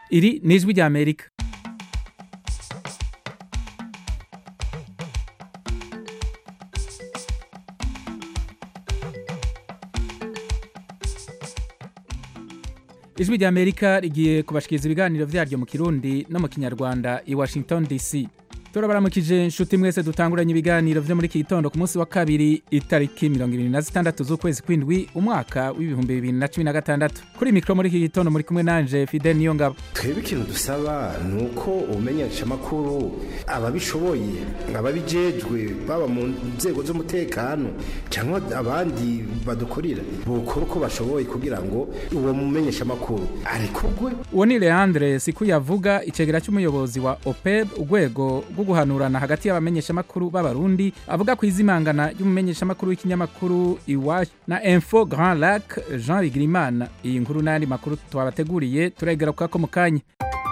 iri ni ijwi rya amerika ijwi rya amerika rigiye kubashikiriza ibiganiro vyaryo mu kirundi no mu kinyarwanda i washington dc turabaramukije inshuti mwese dutanguranye ibiganiro vyo muri iki gitondo ku munsi wa kabiri itariki mirongo ibiri na zitandatu z'ukwezi kw'indwi umwaka w'ibihumbi bibiri na cumi na gatandatu kuri mikoro muri iki gitondo muri kumwe nanje fidel niyo ngabo twebwe ikintu dusaba ni uko ubumenyeshamakuru ababishoboye ababijejwe baba mu nzego z'umutekano cyangwa abandi badukorera bukora uko bashoboye kugira ngo uwo mumenyeshamakuru arekurwe uwo ni leandre siku yavuga icegera cy'umuyobozi wa opeb urwego rwo guhanurana hagati y'abamenyeshamakuru b'abarundi avuga ku izimangana ry'umumenyeshamakuru w'ikinyamakuru iwacu na info grand lac jean bigirimana iyi nkuru n'ayandi makuru twabateguriye turayigaruka ko mu kanya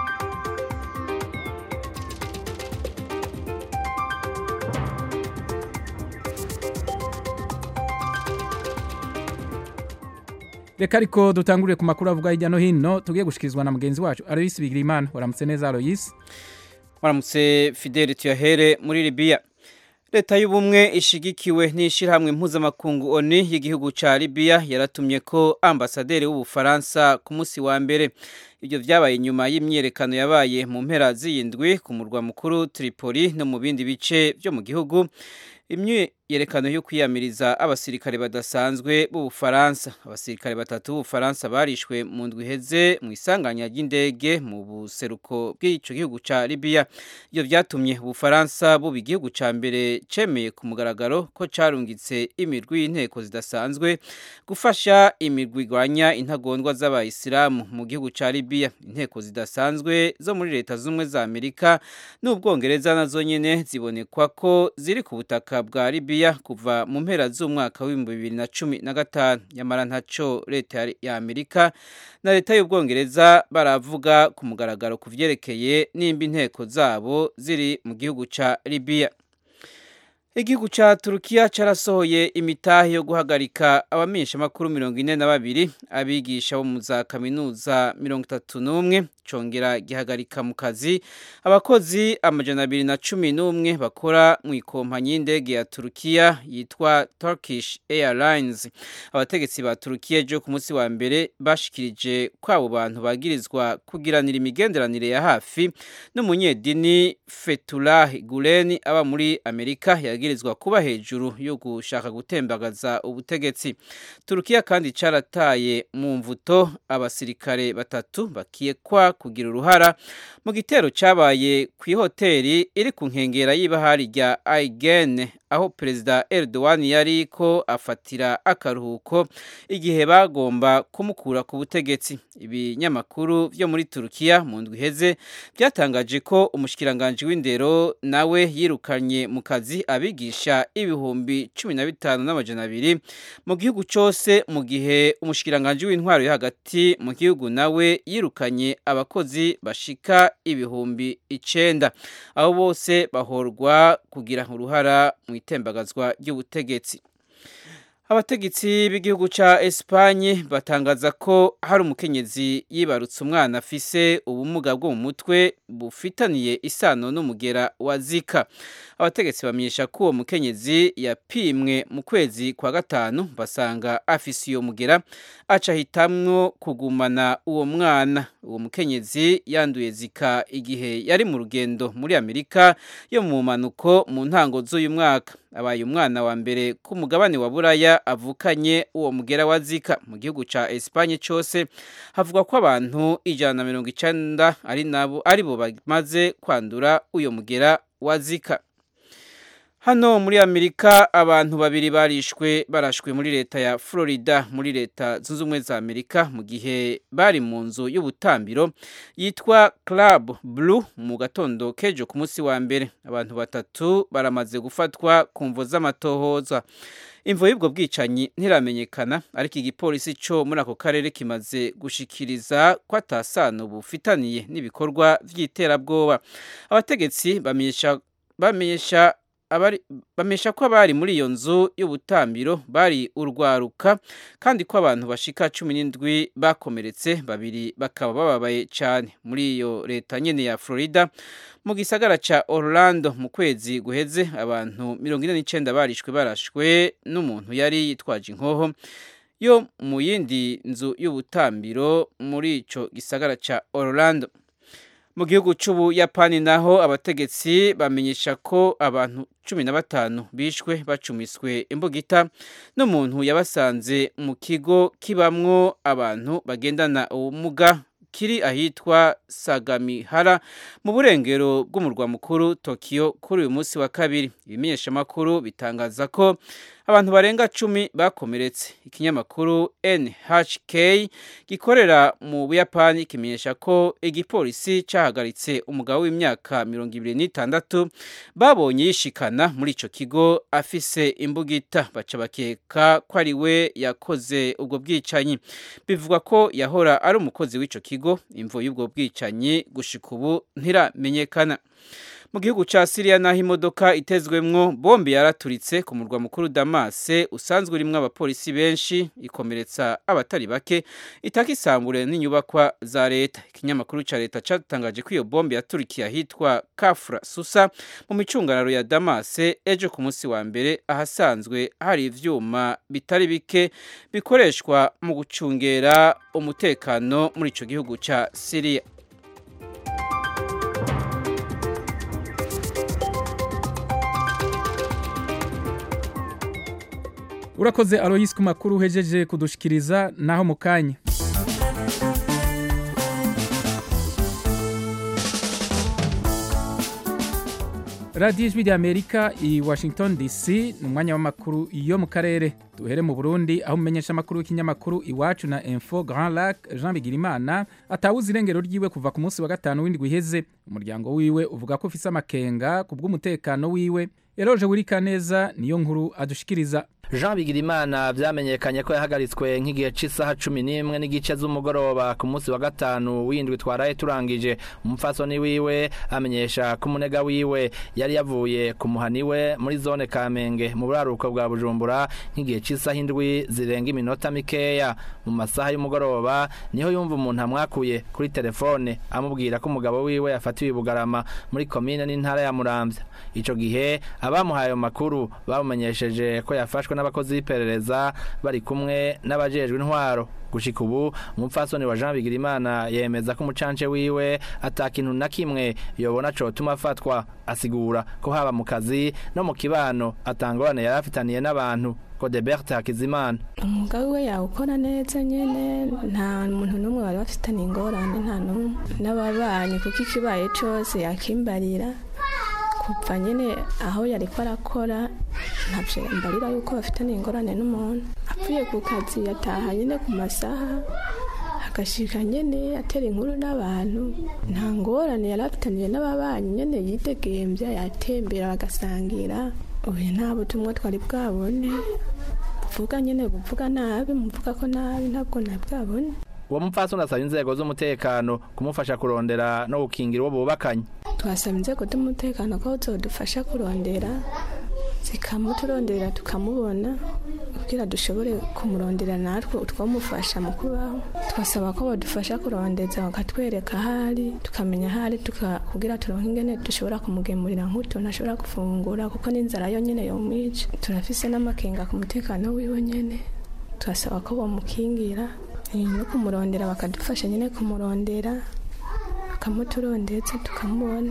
reka ariko dutangurire ku makuru avuga hirya no hino tugiye gushikirizwa na mugenzi wacu aloyisi bigirimana waramutse neza aloyisi waramutse fideli tuyahere muri libiya leta y'ubumwe ishigikiwe n'ishyirahamwe mpuzamakungu oni y'igihugu cya libiya yaratumye ko ambasaderi w'ubufaransa ku munsi wa mbere ibyo byabaye nyuma y'imyiyerekano yabaye mu mpera z'iyindwi ku murwa mukuru tripoli no mu bindi bice byo mu gihugu imyiyerekano yo kwiyamiriza abasirikare badasanzwe b'ubufaransa abasirikare batatu b'ubufaransa barishwe mu ndwi iheze mu isanganya ry'indege mu buseruko bw'icyo gihugu cya libiya ibyo byatumye ubufaransa buba igihugu cya mbere cemeye ku mugaragaro ko carungitse imirwi y'inteko zidasanzwe gufasha imirwi igwanya intagondwa z'abayisilamu mu gihugu cya libiya inteko zidasanzwe zo muri leta z'ubumwe za amerika n'ubwongereza nazo nyine zibonekwa ko ziri ku butaka bwa libiya kuva mu mpera z'umwaka w'ibihumbi bibiri na cumi na gatanu nyamara ntaco leta ya amerika na leta y'ubwongereza baravuga ku mugaragaro ku vyerekeye nimba inteko zabo ziri mu gihugu ca libiya igihugu ca turukiya carasohoye imitahe yo guhagarika abamenyeshamakuru mirongo ine na babiri abigisha bo mu za kaminuza mirongo itatu n'umwe congera gihagarika mu kazi abakozi amajana abiri na cumi n'umwe bakora mu ikompanyi y'indege ya turukiya yitwa turkish airlines abategetsi ba turukiya ejo ku munsi wa mbere bashikirije ko abo bantu bagirizwa kugiranira imigenderanire ya hafi n'umunyedini fetullah gulen aba muri amerika yagirizwa kuba hejuru yo gushaka gutembagaza ubutegetsi turukiya kandi carataye mu mvuto abasirikare batatu bakiyekwa kugira uruhara mu gitero cyabaye ku ihoteli iri ku nkengera y'ibahari rya Aigene aho perezida Erdogan yari ko afatira akaruhuko igihe bagomba kumukura ku butegetsi ibinyamakuru byo muri Turukiya mu ndwi iheze byatangaje ko umushikiranganje w'indero nawe yirukanye mu kazi abigisha ibihumbi cumi na bitanu n'amajana abiri mu gihugu cyose mu gihe umushikiranganje w'intwaro yo hagati mu gihugu nawe yirukanye abakozi bashika ibihumbi icenda abo bose bahorwa kugira uruhara mu itembagazwa ry'ubutegetsi abategetsi b'igihugu ca Espanye batangaza ko hari umukenyezi yibarutse umwana afise ubumuga bwo mu mutwe bufitaniye isano n'umugera wa Zika abategetsi bamenyesha ko uwo mukenyezi yapimwe mu kwezi kwa gatanu basanga afise iyo mugera aca hitamwo kugumana uwo mwana uwo mukenyezi yanduye Zika igihe yari mu rugendo muri Amerika yo mu manuko mu ntango z'uyu mwaka abaye umwana wa mbere ku mugabane wa buraya avukanye uwo mugera wa zika mu gihugu ca Espanye cyose havugwa ko abantu ijana na mirongo icenda ari nabo ari bo bamaze kwandura uyo mugera wa zika hano muri amerika abantu babiri barishwe barashwe muri leta ya florida muri leta zunze ubumwe za amerika mu gihe bari mu nzu y'ubutambiro yitwa club blue mu gatondo kejo ku munsi wa mbere abantu batatu baramaze gufatwa ku mvo z'amatohoza imvo y'ubwo bwicanyi ntiramenyekana ariko igipolisi cyo muri ako karere kimaze gushikiriza ko atasano bufitaniye n'ibikorwa by'iterabwoba abategetsi bamenyesha bamenyesha abari bamesha ko abari muri iyo nzu y'ubutambiro bari urwaruka kandi ko abantu bashika cumi n'indwi bakomeretse babiri bakaba bababaye cyane muri iyo leta nyene ya Florida mu gisagara ca Orlando mu kwezi guheze abantu mirongo ine n'icenda barishwe barashwe n'umuntu yari yitwaje inkoho yo mu yindi nzu y'ubutambiro muri ico gisagara ca Orlando mu gihugu c'ubuyapani naho abategetsi bamenyesha ko abantu cumi na batanu bishwe bacumiswe imbugita n'umuntu yabasanze mu kigo kibamwo abantu bagendana ubumuga kiri ahitwa Sagamihara mu burengero bw'umurwa mukuru Tokyo kuri uyu munsi wa kabiri ibimenyeshamakuru bitangaza ko abantu barenga cumi bakomeretse ikinyamakuru NHK gikorera mu Buyapani kimenyesha ko igipolisi cahagaritse umugabo w'imyaka mirongo ibiri n'itandatu babonye yishikana muri ico kigo afise imbugita baca bakeka ko ari we yakoze ubwo bwicanyi bivugwa ko yahora ari umukozi w'ico kigo imvo y'ubwo bwicanyi gushika ubu ntiramenyekana mu gihugu ca Syria naho imodoka itezwemwo bombe yaraturitse ku murwa mukuru Damas usanzwe urimwo abapolisi benshi ikomeretsa abatari bake itakisambure n'inyubakwa za leta ikinyamakuru ca leta catangaje ko iyo bombe yaturikiye ahitwa Kafra Susa mu micungararo ya Damas ejo ku munsi wa mbere ahasanzwe hari ivyuma bitari bike bikoreshwa mu gucungera umutekano muri ico gihugu ca Syria urakoze aloyisi ku makuru uhejeje kudushikiriza naho mu kanya radiyo ijwi ry'amerika i washington dc ni umwanya w'amakuru yo mu karere duhere mu burundi aho umumenyesha amakuru w'ikinyamakuru iwacu na info grand lac jean bigirimana atawuze irengero ryiwe kuva ku munsi wa gatanu w'indwi iheze umuryango wiwe uvuga ko ufise amakenga ku bw'umutekano wiwe eroje wirika neza niyo nkuru adushikiriza Jean Bigirimana vyamenyekanye ko yahagaritswe nk'igihe c'isaha cumi n'imwe n'igice z'umugoroba ku munsi wa gatanu w'indwi twaraye turangije umupfasoni wiwe amenyesha ko umunega wiwe yari yavuye ku muhani we muri zone Kamenge mu buraruko bwa Bujumbura nk'igihe c'isaha indwi zirenga iminota mikeya mu masaha y'umugoroba niho yumva umuntu amwakuye kuri telefone amubwira ko umugabo wiwe yafatiwe Bugarama muri komine n'intara ya Muramvya ico gihe abamuhaye ayo makuru bamumenyesheje ko yafashwe n'abakozi b'iperereza bari kumwe n'abajejwe intwaro gushika ubu umupfasoni wa Jean Bigirimana yemeza ko umucance wiwe atakintu na kimwe yobona cotuma afatwa asigura ko haba mu kazi no mu kibano atangorane yari afitaniye n'abantu Codebert Hakizimana umwuga wiwe yawukora neza nyene nta muntu n'umwe wari bafitaniye ingorane nta n'umwe n'ababanyi kuko ikibaye cose yakimbarira kuva nyine aho yari ko arakora ntabyo mbarira yuko bafitanye ingorane n'umuntu apfuye ku kazi yataha nyine ku masaha agashika nyine atera inkuru n'abantu nta ngorane yari afitaniye n'ababanyi nyine yitegembya yatembera bagasangira ubu nta butumwa twari bwabone buvuga nyine buvuga nabi muvuga ko nabi ntabwo nabwabone uwo mupfasoni asaba inzego z'umutekano kumufasha kurondera no gukingira uwo bubakanye twasaba inzego z'umutekano ko zodufasha kurondera zikamuturondera tukamubona kugira dushobore kumurondera natwe utwamufasha mu kubaho twasaba ko badufasha kurondeza bakatwereka ahari tukamenya ahari kugira turonke ingene dushobora kumugemurira nk'utuntu ashobora gufungura kuko n'inzara yo nyine yomwica turafise n'amakenga ku mutekano wiwe nyene turasaba ko bamukingira no kumurondera bakadufasha nyine kumurondera bakamuturondetse tukamubona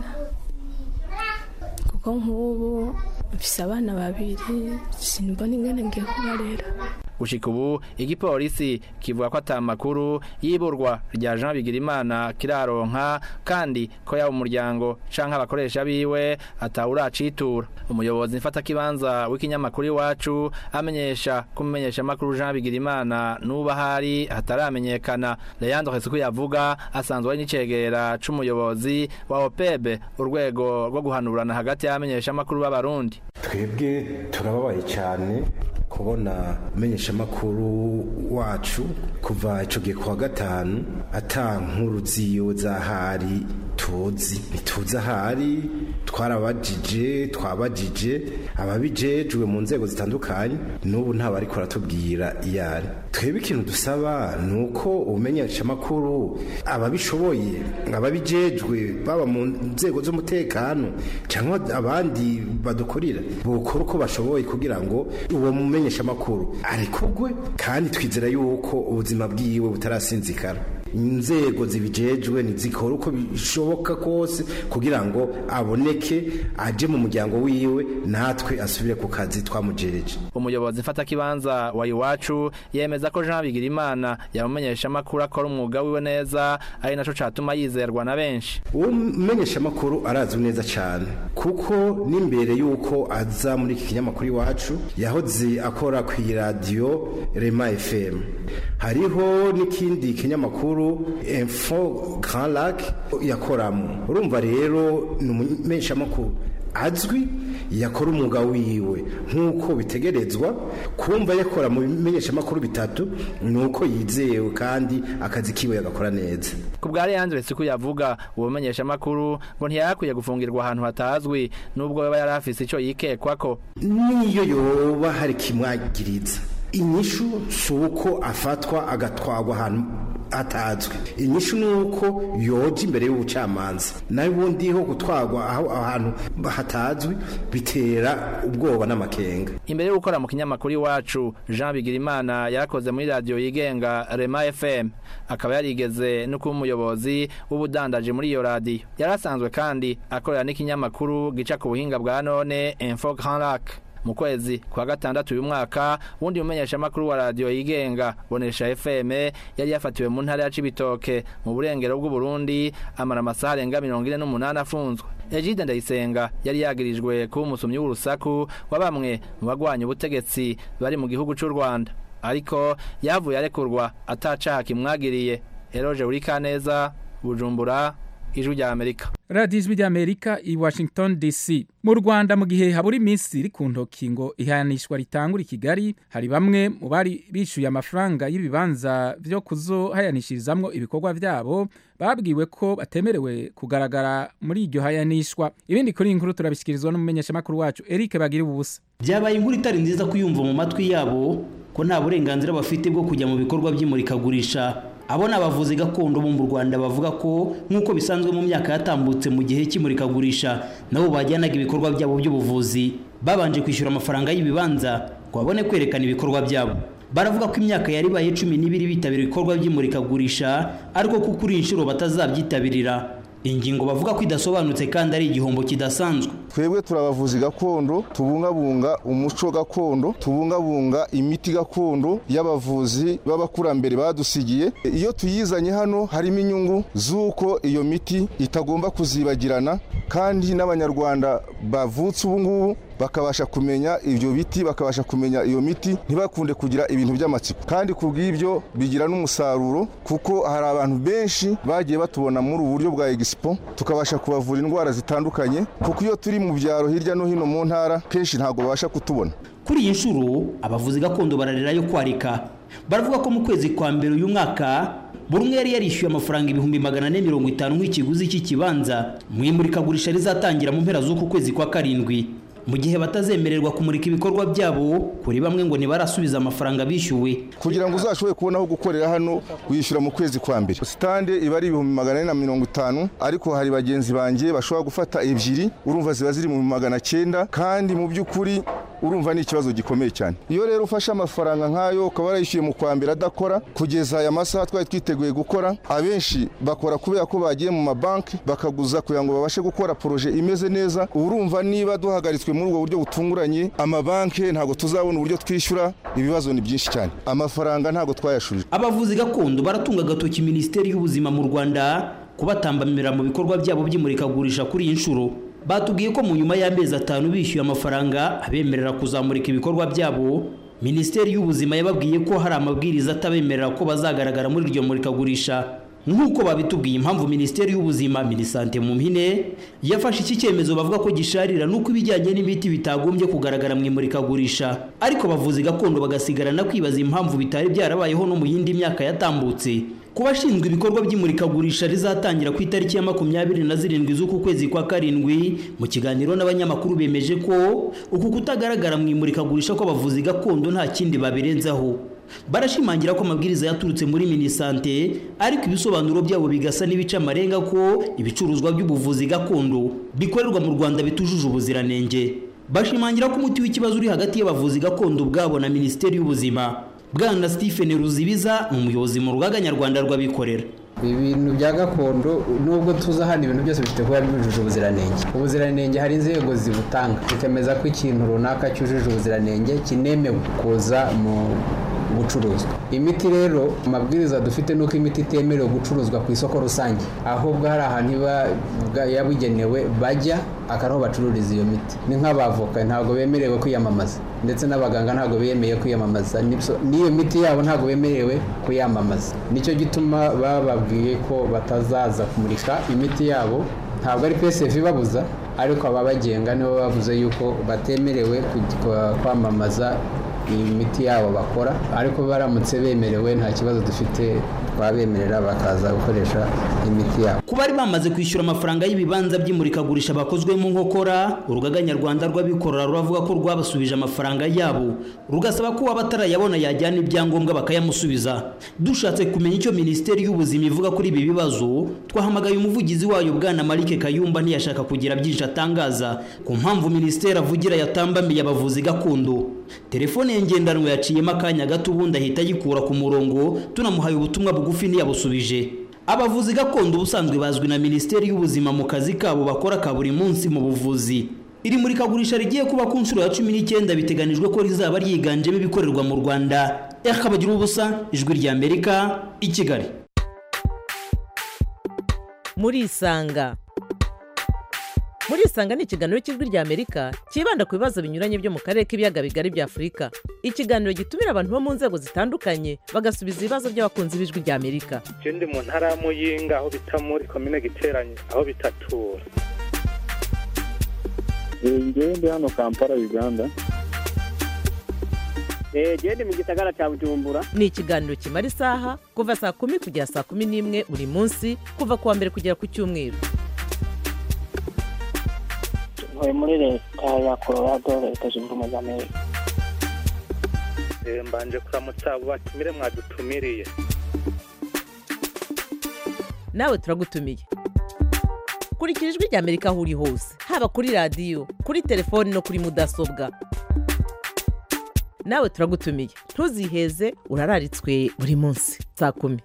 kuko nk'ubu mfise abana babiri simbona ingene ngiye kubarera gushika ubu igipolisi kivuga ko ata makuru y'iburwa rya Jean Bigirimana kiraronka kandi ko yaba umuryango canke abakoresha biwe atawuracitura umuyobozi mfata kibanza w'ikinyamakuru iwacu amenyesha kumenyesha makuru Jean Bigirimana nuba hari hataramenyekana Leandro Hesuku yavuga asanzwe ari n'icegera c'umuyobozi wa OPEB urwego rwo guhanurana hagati y'amenyesha makuru b'abarundi twebwe turababaye cyane kubona umenyeshamakuru wacu kuva icyo gihe kuwa gatanu ata nkuru ziyo z'ahari tuzi ntituzi ahari twarabajije twabajije ababijejwe mu nzego zitandukanye n'ubu nta bari kuratubwira iyo ari twebwe ikintu dusaba ni uko ubumenyeshamakuru ababishoboye ababijejwe baba mu nzego z'umutekano cyangwa abandi badukorera bukora uko bashoboye kugira ngo uwo mumenyeshamakuru arekugwe kandi twizera yuko ubuzima bwiwe butarasinzikara inzego zibijejwe ntizikora uko bishoboka kose kugira ngo aboneke aje mu muryango wiwe natwe asubire ku kazi twamujereje umuyobozi mfatakibanza wa iwacu yemeza ko jean bigirimana yamumenyesha amakuru akora umwuga wiwe neza ari naco catuma yizerwa na benshi uwo mumenyeshamakuru arazwi neza cyane kuko n'imbere y'uko aza muri iki kinyamakuru iwacu yahoze akora ku iradiyo rema fm hariho n'ikindi kinyamakuru info grand lac yakoramo urumva rero ni umumenyeshamakuru azwi yakora umwuga wiwe nk'uko bitegerezwa kumva yakora mu bimenyeshamakuru bitatu ni uko yizewe kandi akazi kiwe yagakora neza ku bwa Leandre siku yavuga uwo menyeshamakuru ngo ntiyakwiye gufungirwa ahantu hatazwi nubwo yaba yari afise ico yikekwako niyo yoba hari kimwagiriza inyishu si uko afatwa agatwagwa ahantu atazwi inyishu ni uko yoja imbere y'ubucamanza nawe ubundi ho gutwagwa aho ahantu hatazwi bitera ubwoba n'amakenga imbere yo gukora mu kinyamakuru iwacu jean bigirimana yarakoze muri radiyo yigenga rema fm akaba yarigeze no kuba umuyobozi w'ubudandaji muri iyo radiyo yari asanzwe kandi akorera n'ikinyamakuru gica ku buhinga bwa none info grand lac mu kwezi kwa gatandatu uyu mwaka wundi mumenyeshamakuru wa radiyo yigenga bonesha fm yari yafatiwe mu ntara ya cibitoke mu burengero bw'uburundi amara amasaha arenga mirongo ine n'umunani afunzwe egide ndayisenga yari yagirijwe kuba umusomyi w'urusaku wa bamwe mu bagwanya ubutegetsi bari mu gihugu c'u rwanda ariko yavuye arekurwa atacaha kimwagiriye eroje urikaneza bujumbura ijwi rya amerika radiyo ijwi ry'amerika i washington dc mu rwanda mu gihe habura iminsi iri ku ntoki ngo ihanishwa ritangura i kigali hari bamwe mu bari bishyuye amafaranga y'ibibanza byo kuzohayanishirizamwo ibikorwa byabo babwiwe ko batemerewe kugaragara muri iryo hayanishwa ibindi kuri iyi nkuru turabishyikirizwa n'umumenyeshamakuru wacu eric bagira ubusa byabaye inkuru itari nziza kuyumva mu matwi yabo ko nta burenganzira bafite bwo kujya mu bikorwa by'imurikagurisha abo ni abavuzi gakondo bo mu rwanda bavuga ko nk'uko bisanzwe mu myaka yatambutse mu gihe cy'imurikagurisha nabo bajyanaga ibikorwa byabo by'ubuvuzi babanje kwishyura amafaranga y'ibibanza ngo babone kwerekana ibikorwa byabo baravuga ko imyaka yari ibaye cumi n'ibiri bitabira ibikorwa by'imurikagurisha ariko ko kuri iyi nshuro batazabyitabirira ingingo bavuga ko idasobanutse kandi ari igihombo kidasanzwe twebwe turabavuzi gakondo tubungabunga umuco gakondo tubungabunga imiti gakondo y'abavuzi b'abakurambere badusigiye iyo tuyizanye hano harimo inyungu z'uko iyo miti itagomba kuzibagirana kandi n'abanyarwanda bavutse ubu ngubu bakabasha kumenya ibyo biti bakabasha kumenya iyo miti ntibakunde kugira ibintu by'amatsiko kandi ku bw'ibyo bigira n'umusaruro kuko hari abantu benshi bagiye batubona muri ubu buryo bwa egisipo tukabasha kubavura indwara zitandukanye kuko iyo turi mu byaro hirya no hino mu ntara kenshi ntabwo babasha kutubona kuri iyi nshuro abavuzi gakondo bararira yo kwarika baravuga ko mu kwezi kwa mbere uyu mwaka buri umwe yari yarishyuye amafaranga ibihumbi magana ane mirongo itanu nk'ikiguzi cy'ikibanza mu imurikagurisha rizatangira mu mpera z'uku kwezi kwa karindwi mu gihe batazemererwa kumurika ibikorwa byabo kuri bamwe ngo ntibarasubiza amafaranga bishyuwe kugira ngo uzashobore kubona aho gukorera hano wishyura mu kwezi kwa mbere sitande iba ari ibihumbi magana ane na mirongo itanu ariko hari bagenzi banjye bashobora gufata ebyiri urumva ziba ziri mu magana cyenda kandi mu by'ukuri urumva ni ikibazo gikomeye cyane iyo rero ufashe amafaranga nk'ayo ukaba warayishyuye mu kwa mbere adakora kugeza aya masaha twari twiteguye gukora abenshi bakora kubera ko bagiye mu mabanki bakaguza kugira ngo babashe gukora poroje imeze neza urumva niba duhagaritswe muri ubwo buryo butunguranye amabanki ntabwo tuzabona uburyo twishyura ibibazo ni byinshi cyane amafaranga ntabwo twayashurije abavuzi gakondo baratunga agatoki minisiteri y'ubuzima mu rwanda kubatambamira mu bikorwa byabo by'imurikagurisha kuri iyi nshuro batubwiye ko mu nyuma y'amezi atanu bishyuye amafaranga abemerera kuzamurika ibikorwa byabo minisiteri y'ubuzima yababwiye ko hari amabwiriza atabemerera ko bazagaragara muri iryo murikagurisha nk'uko babitubwiye impamvu minisiteri y'ubuzima minisante mu mpine yafashe iki cyemezo bavuga ko gisharira nuko ibijyanye n'imiti bitagombye kugaragara mu imurikagurisha ariko bavuzi gakondo bagasigarana kwibaza impamvu bitari byarabayeho no mu yindi myaka yatambutse ku bashinzwe ibikorwa by'imurikagurisha rizatangira ku itariki ya makumyabiri na zirindwi z'uku kwezi kwa karindwi mu kiganiro n'abanyamakuru bemeje ko uku kutagaragara mu imurikagurisha kw'abavuzi gakondo nta kindi babirenzaho barashimangira ko amabwiriza yaturutse muri minisante ariko ibisobanuro byabo bigasa n'ibica amarenga ko ibicuruzwa by'ubuvuzi gakondo bikorerwa mu rwanda bitujuje ubuziranenge bashimangira ko umuti w'ikibazo uri hagati y'abavuzi gakondo ubwabo na minisiteri y'ubuzima bwana stephen ruzibiza ni umuyobozi mu rugaga nyarwanda rw'abikorera ibintu bya gakondo nubwo tuza hano ibintu byose bifite kuba byujuje ubuziranenge ubuziranenge hari inzego zibutanga zikemeza ko ikintu runaka cyujuje ubuziranenge kinemewe kuza mu gucuruzwa imiti rero amabwiriza dufite nuko imiti itemerewe gucuruzwa ku isoko rusange ahubwo hari ahantu iba yabugenewe bajya akariho bacururiza iyo miti ni nk'abavoka ntabwo bemerewe kwiyamamaza ndetse n'abaganga ntabwo bemeye kwiyamamaza n'iyo miti yabo ntabwo bemerewe kuyamamaza nicyo gituma bababwiye ko batazaza kumurika imiti yabo ntabwo ari psf ibabuza ariko ababagenga nibo bavuze yuko batemerewe kwamamaza imiti yabo bakora ariko baramutse bemerewe nta kibazo dufite twabemerera bakaza gukoresha imiti yabo ku bari bamaze kwishyura amafaranga y'ibibanza by'imurikagurisha bakozwemo nkokora urugaga nyarwanda rw'abikorera ruravuga ko rwabasubije amafaranga yabo rugasaba ko uwaba atarayabona yajyana ibyangombwa bakayamusubiza dushatse kumenya icyo minisiteri y'ubuzima ivuga kuri ibi bibazo twahamagaye umuvugizi wayo bwana marike kayumba ntiyashaka kugira byinshi atangaza ku mpamvu minisiteri avugira yatambamiye abavuzi gakondo telefone ye ngendanwa yaciyemo akanya gato ubundi ahita ayikura ku murongo tunamuhaye ubutumwa bugufi ntiyabusubije abavuzi gakondo ubusanzwe bazwi na minisiteri y'ubuzima mu kazi kabo bakora ka buri munsi mu buvuzi iri murikagurisha rigiye kuba ku nshuro ya cumi n'icyenda biteganijwe ko rizaba ryiganjemo ibikorerwa mu rwanda bagira ubusa ijwi rya amerika i kigali murisanga murisanga ni ikiganiro cy'ijwi rya amerika cyibanda ku bibazo binyuranye byo mu karere k'ibiyaga bigari bya afurika ikiganiro gitumira abantu bo mu nzego zitandukanye bagasubiza ibibazo by'abakunzi b'ijwi rya amerika je ndi mu ntara ya muyinga aho bita muri komine giteranye aho bitatura ngewe ndi hano kampala uganda genda mu gisagara cya bujumbura ni ikiganiro kimara isaha kuva saa kumi kugera saa kumi n'imwe buri munsi kuva ku wa mbere kugera ku cyumweru ntuye muri leta ya colorado leta zunze ubumwe za amerika mbanje kuramutsa abo batumire mwadutumiriye nawe turagutumiye kurikira ijwi rya amerika aho uri hose haba kuri radiyo kuri telefoni no kuri mudasobwa nawe turagutumiye ntuziheze urararitswe buri munsi saa kumi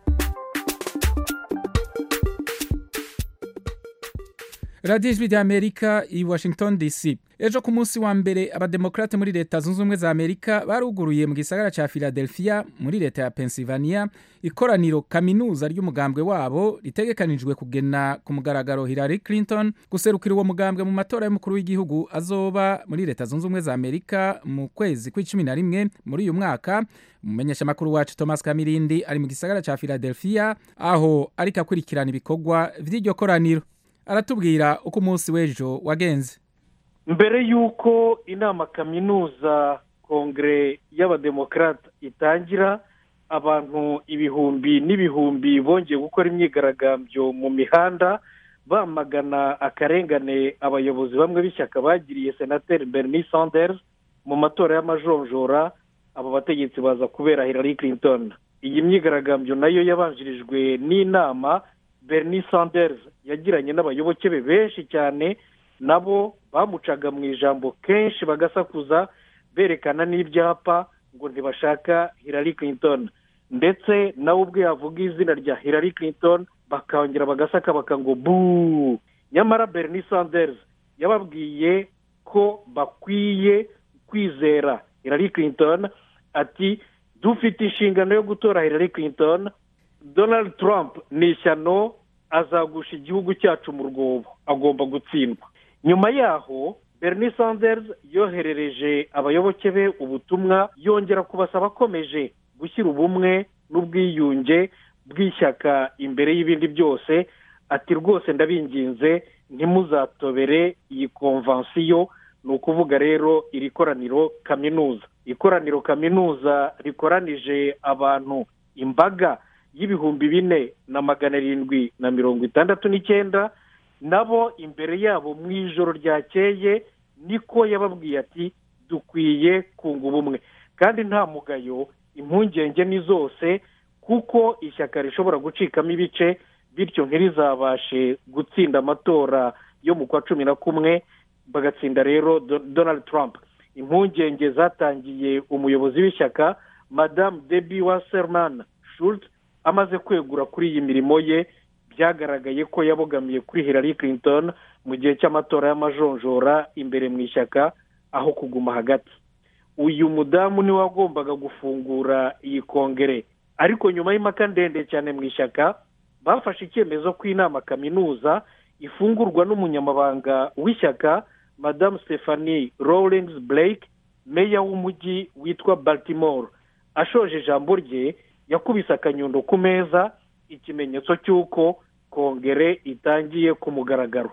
radiyo ijwi rya amerika i washington dc ejo ku munsi wa mbere abademokrate muri leta zunze ubumwe za amerika baruguruye mu gisagara cya philadelphia muri leta ya pennsylvania ikoraniro kaminuza ry'umugambwe wabo ritegekanijwe kugena ku mugaragaro hillary clinton guserukira uwo mugambwe mu matora y'umukuru w'igihugu azoba muri leta zunze ubumwe za amerika mu kwezi kw'icumi na rimwe muri uyu mwaka umumenyeshamakuru wacu thomas kamirindi ari mu gisagara cya philadelphia aho ariko akurikirana ibikorwa by'iryo koraniro aratubwira uko umunsi w'ejo wagenze mbere y'uko inama kaminuza kongere y'abademokarate itangira abantu ibihumbi n'ibihumbi bongeye gukora imyigaragambyo mu mihanda bamagana akarengane abayobozi bamwe b'ishyaka bagiriye senateri bernie sanders mu matora y'amajonjora abo bategetsi baza kubera hillary clinton iyi myigaragambyo nayo yabanjirijwe n'inama bernie sanders yagiranye n'abayoboke be benshi cyane nabo bamucaga mu ijambo kenshi bagasakuza berekana n'ibyapa ngo ntibashaka hillary clinton ndetse nawe ubwe yavuga izina rya hillary clinton bakongera bagasaka baka ngo buu nyamara bernie sanders yababwiye ko bakwiye kwizera hillary clinton ati dufite inshingano yo gutora hillary clinton donald trump ni ishyano azagusha igihugu cyacu mu rwobo agomba gutsindwa nyuma yaho bernie sanders yoherereje abayoboke be ubutumwa yongera kubasaba akomeje gushyira ubumwe n'ubwiyunge bw'ishyaka imbere y'ibindi byose ati rwose ndabinginze ntimuzatobere iyi konvansiyo ni ukuvuga rero iri koraniro kaminuza ikoraniro kaminuza rikoranije abantu imbaga y'ibihumbi bine na magana arindwi na mirongo itandatu n'icyenda nabo imbere yabo mu ijoro ryakeye niko yababwiye ati dukwiye kunga ubumwe kandi nta mugayo impungenge ni zose kuko ishyaka rishobora gucikamo ibice bityo ntirizabashe gutsinda amatora yo mu kwa cumi na kumwe bagatsinda rero donald trump impungenge zatangiye umuyobozi w'ishyaka madamu debi waserman schultz amaze kwegura kuri iyi mirimo ye byagaragaye ko yabogamiye kuri hillary clinton mu gihe cy'amatora y'amajonjora imbere mu ishyaka aho kuguma hagati uyu mudamu niwe wagombaga gufungura iyi kongere ariko nyuma y'impaka ndende cyane mu ishyaka bafashe icyemezo ko inama kaminuza ifungurwa n'umunyamabanga w'ishyaka madamu stephanie rawlings blake meya w'umujyi witwa baltimore ashoje ijambo rye yakubise akanyundo ku meza ikimenyetso cy'uko kongere itangiye ku mugaragaro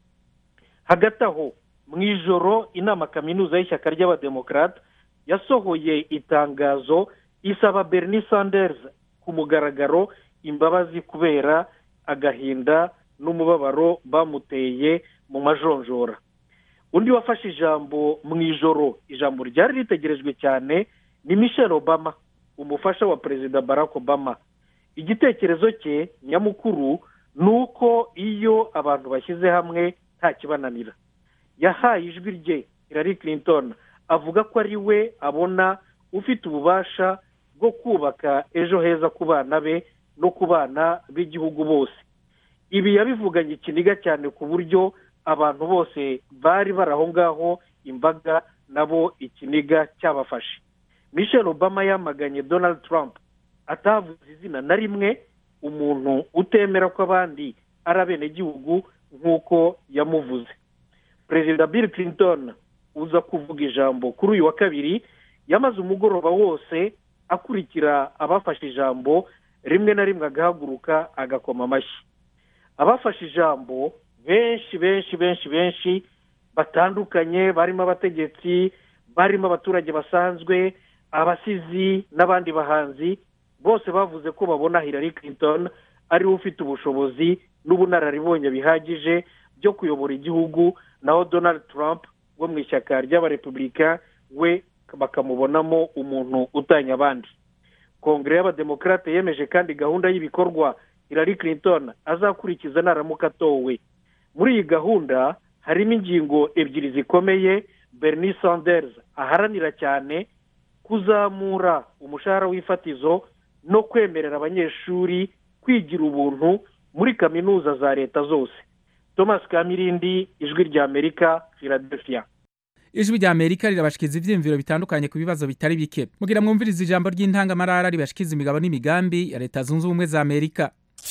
hagati aho mu ijoro inama kaminuza y'ishyaka ry'abademokarate yasohoye itangazo isaba bernie sanders ku mugaragaro imbabazi kubera agahinda n'umubabaro bamuteye mu majonjora undi wafashe ijambo mu ijoro ijambo ryari ritegerejwe cyane ni michelle obama umufasha wa perezida barack obama igitekerezo cye nyamukuru ni uko iyo abantu bashyize hamwe nta kibananira yahaye ijwi rye Hillary Clinton avuga ko ari we abona ufite ububasha bwo kubaka ejo heza ku bana be no ku bana b'igihugu bose ibi yabivuganye ikiniga cyane ku buryo abantu bose bari bari aho ngaho imbaga nabo ikiniga cyabafashe michelle obama yamaganye donald trump atavuze izina na rimwe umuntu utemera ko abandi ari abenegihugu nk'uko yamuvuze perezida bill clinton uza kuvuga ijambo kuri uyu wa kabiri yamaze umugoroba wose akurikira abafashe ijambo rimwe na rimwe agahaguruka agakoma amashyi abafashe ijambo benshi benshi benshi benshi batandukanye barimo abategetsi barimo abaturage basanzwe abasizi n'abandi bahanzi bose bavuze ko babona Hillary Clinton ariwe ufite ubushobozi n'ubunararibonye bihagije byo kuyobora igihugu naho donald trump wo mu ishyaka ry'abarepubulika we bakamubonamo umuntu utanya abandi kongere y'abademokarate yemeje kandi gahunda y'ibikorwa Hillary Clinton azakurikiza naramuka atowe muri iyi gahunda harimo ingingo ebyiri zikomeye bernie sanders aharanira cyane kuzamura umushahara w'ifatizo no kwemerera abanyeshuri kwigira ubuntu muri kaminuza za leta zose thomas kamirindi ijwi ry'amerika philadelphia ijwi rya amerika rirabashikiza ibyiyumviro bitandukanye ku bibazo bitari bike mugira mwumvirize ijambo ry'intangamarara ribashikiza imigabo n'imigambi ya leta zunze ubumwe za amerika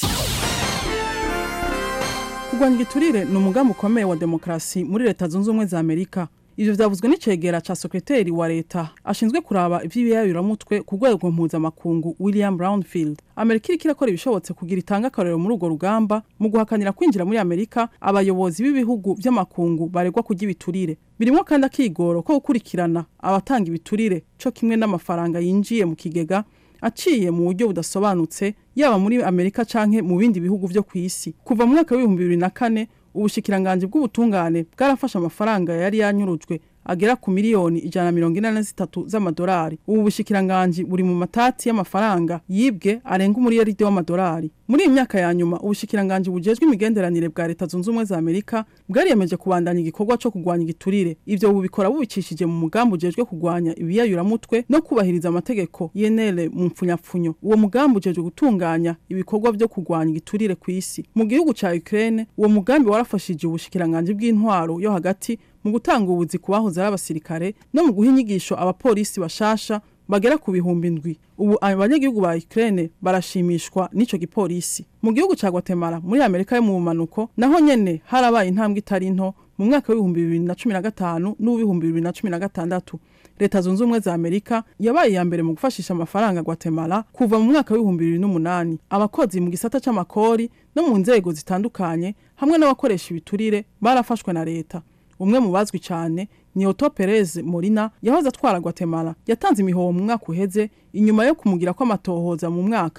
kurwanya igiturire ni umugambi ukomeye wa demokarasi muri leta zunze ubumwe za amerika ibyo byavuzwe n'icegera cya sekreteri wa leta ashinzwe kuraba iby'ibiyayuramutwe ku rwego mpuzamakungu william brownfield amerika iriko irakora ibishobotse kugira itange akarorero muri urwo rugamba mu guhakanira kwinjira muri amerika abayobozi b'ibihugu by'amakungu baregwa kurya ibiturire birimo kandi akigoro ko gukurikirana abatanga ibiturire cyo kimwe n'amafaranga yinjiye mu kigega aciye mu buryo budasobanutse yaba muri amerika canke mu bindi bihugu vyo ku isi kuva mu mwaka w'ibihumbi bibiri na kane ubushikiranganji bw'ubutungane bwarafashe amafaranga yari yanyurujwe agera ku miliyoni ijana na mirongo ine na zitatu z'amadolari ubu bushikiranganji buri mu matati y'amafaranga yibwe arenga umuriyaridi w'amadolari muri iyi myaka ya nyuma ubushikiranganji bujejwe imigenderanire bwa leta zunze ubumwe za amerika bwariyemeje kubandanya igikorwa cyo kurwanya igiturire ivyo bubikora bubicishije mu mugambi ujejwe kurwanya ibiyayuramutwe no kubahiriza amategeko yenere mu mpfunyapfunyo uwo mugambi ujejwe gutunganya ibikorwa vyo kurwanya igiturire ku isi mu gihugu ca ukraine uwo mugambi warafashije ubushikiranganji bw'intwaro yo hagati mu gutanga ubuzi ku bahoze ari abasirikare no mu guha inyigisho abapolisi bashasha bagera ku bihumbi ndwi ubu abanyagihugu ba Ukraine barashimishwa n'ico gipolisi mu gihugu ca Guatemala muri Amerika yo mu bumanuko naho nyene harabaye intambwe itari nto mu mwaka w'ibihumbi bibiri na cumi na gatanu n'uw'ibihumbi bibiri na cumi na gatandatu leta zunze ubumwe za amerika yabaye iya mbere mu gufashisha amafaranga Guatemala kuva mu mwaka w'ibihumbi bibiri n'umunani abakozi mu gisata c'amakori no mu nzego zitandukanye hamwe n'abakoresha ibiturire barafashwe na leta umwe mu bazwi cyane ni Otto Perez Molina yahoze atwara Guatemala yatanze imihoho mu mwaka uheze inyuma yo kumugira ko amatohoza mu mwaka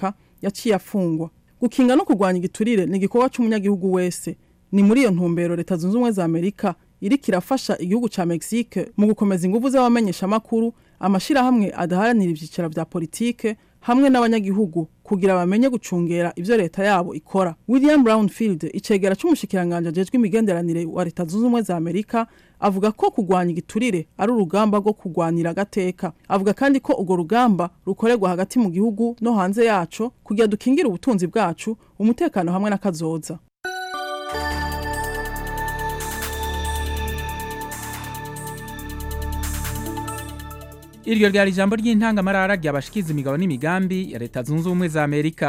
yaciye afungwa gukinga no kurwanya igiturire ni igikorwa c'umunyagihugu wese ni muri iyo ntumbero leta zunze ubumwe za amerika iriko irafasha igihugu ca mexique mu gukomeza inguvu z'abamenyeshamakuru amashirahamwe adaharanira ivyicaro vya politike hamwe n'abanyagihugu kugira bamenye gucungera ivyo leta yabo ikora william brownfield icegera c'umushikiranganje ajejwe imigenderanire wa leta zunze ubumwe za amerika avuga ko kurwanya igiturire ari urugamba rwo kurwanira agateka avuga kandi ko urwo rugamba rukorerwa hagati mu gihugu no hanze yaco kugira dukingire ubutunzi bwacu umutekano hamwe n'akazoza iryo ryari ijambo ry'intangamarara ryabashikiza imigabo n'imigambi ya leta zunze ubumwe za amerika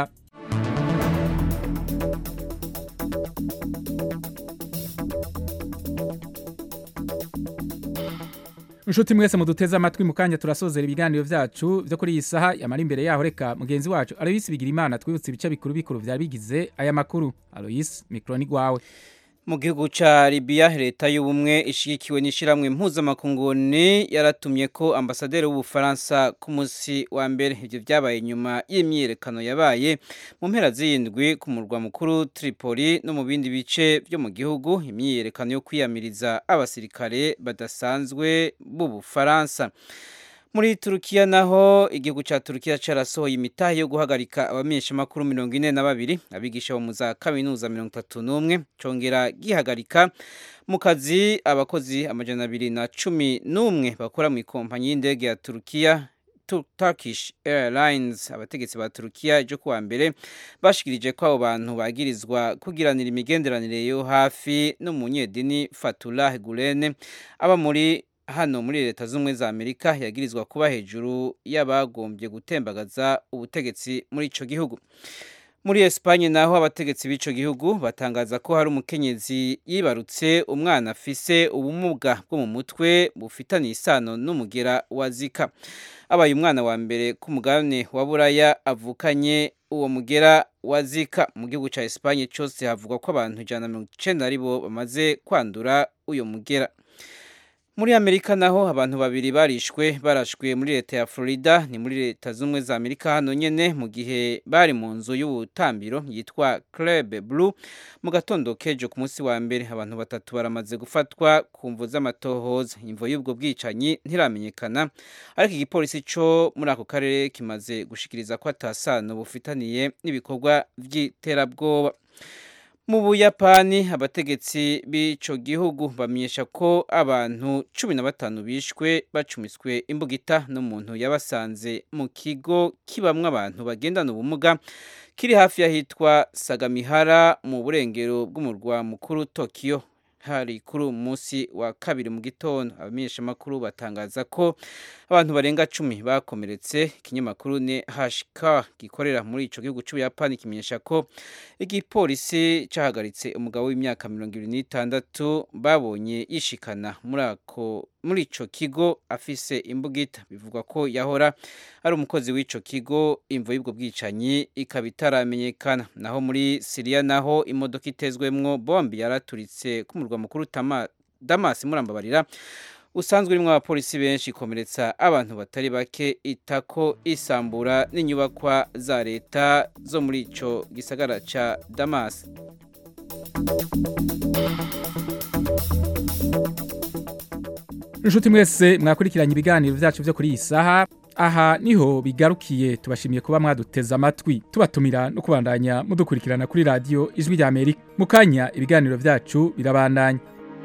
inshuti mwese muduteze amatwi mu kanya turasozera ibiganiro vyacu vyo kuri iyi saha yamara imbere yaho reka mugenzi wacu aloyisi bigira imana twibutse ibice bikuru bikuru vyari bigize aya makuru aloyisi mikro ni gwawe mu gihugu ca Libya leta y'ubumwe ishigikiwe n'ishiramwe mpuzamakunguni yaratumye ko ambasaderi w'ubufaransa ku munsi wa mbere ivyo vyabaye nyuma y'imyiyerekano yabaye mu mpera z'indwi ku murwa mukuru Tripoli no mu bindi bice vyo mu gihugu imyiyerekano yo kwiyamiriza abasirikare badasanzwe b'ubufaransa muri turukiya naho igihugu cya turukiya cyarasohoye imitahe yo guhagarika abamenyeshamakuru mirongo ine na babiri abigisha bo mu za kaminuza mirongo itatu n'umwe cyongera gihagarika mu kazi abakozi amajana abiri na cumi n'umwe bakora mu ikompanyi y'indege ya turukiya Turkish Airlines abategetsi ba Turukiya ejo kuwa mbere bashikirije ko abo bantu bagirizwa kugiranira imigenderanire yo hafi n'umunyedini Fatullah Gulen aba muri hano muri leta z'ubumwe za amerika yagirizwa kuba hejuru y'abagombye gutembagaza ubutegetsi muri ico gihugu muri Espanye naho abategetsi b'ico gihugu batangaza ko hari umukenyezi yibarutse umwana afise ubumuga bwo mu mutwe bufitaniye isano n'umugera wa zika abaye umwana wa mbere ku mugabane wa buraya avukanye uwo mugera wa zika mu gihugu ca Espanye cose havugwa ko abantu ijana na mirongo icenda aribo bamaze kwandura uyo mugera muri amerika naho abantu babiri barishwe barashwe muri leta ya florida ni muri leta z'ubumwe za amerika hano nyene mu gihe bari mu nzu y'ubutambiro yitwa club blue mu gatondo kejo ku munsi wa mbere abantu batatu baramaze gufatwa ku mvu z'amatohoza imvo y'ubwo bwicanyi ntiramenyekana ariko igipolisi co muri ako karere kimaze gushikiriza ko atasano bufitaniye n'ibikorwa vy'iterabwoba mu buyapani abategetsi b'ico gihugu bamenyesha ko abantu cumi na batanu bishwe bacumiswe imbugita n'umuntu yabasanze mu kigo kibamwo abantu bagendana ubumuga kiri hafi y'ahitwa sagamihara mu burengero bw'umurwa mukuru tokiyo hari kuri uyu munsi wa kabiri mu gitondo abamenyeshamakuru batangaza ko abantu barenga cumi bakomeretse ikinyamakuru ne hashika gikorera muri ico gihugu c'ubuyapani kimenyesha ko igipolisi cahagaritse umugabo w'imyaka mirongo ibiri n'itandatu babonye yishikana muri ako muri ico kigo afise imbugita bivugwa ko yahora ari umukozi w'ico kigo imvo y'ubwo bwicanyi ikaba itaramenyekana naho muri siriya naho imodoka itezwemwo bombi yaraturitse ku murwa mukuru damas murambabarira usanzwe urimo abapolisi benshi ikomeretsa abantu batari bake itako isambura n'inyubakwa za leta zo muri ico gisagara ca damas inshuti mwese mwakurikiranye ibiganiro byacu byo kuri iyi saha aha niho bigarukiye tubashimiye kuba mwaduteze amatwi tubatumira no kubandanya mudukurikirana kuri radiyo ijwi rya amerika mu kanya ibiganiro byacu birabandanya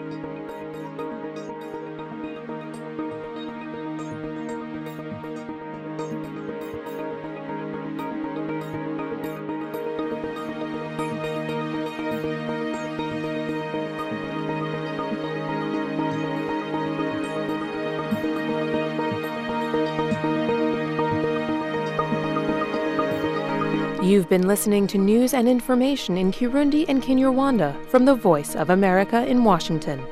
You've been listening to news and information in Kirundi and Kinyarwanda from the Voice of America in Washington.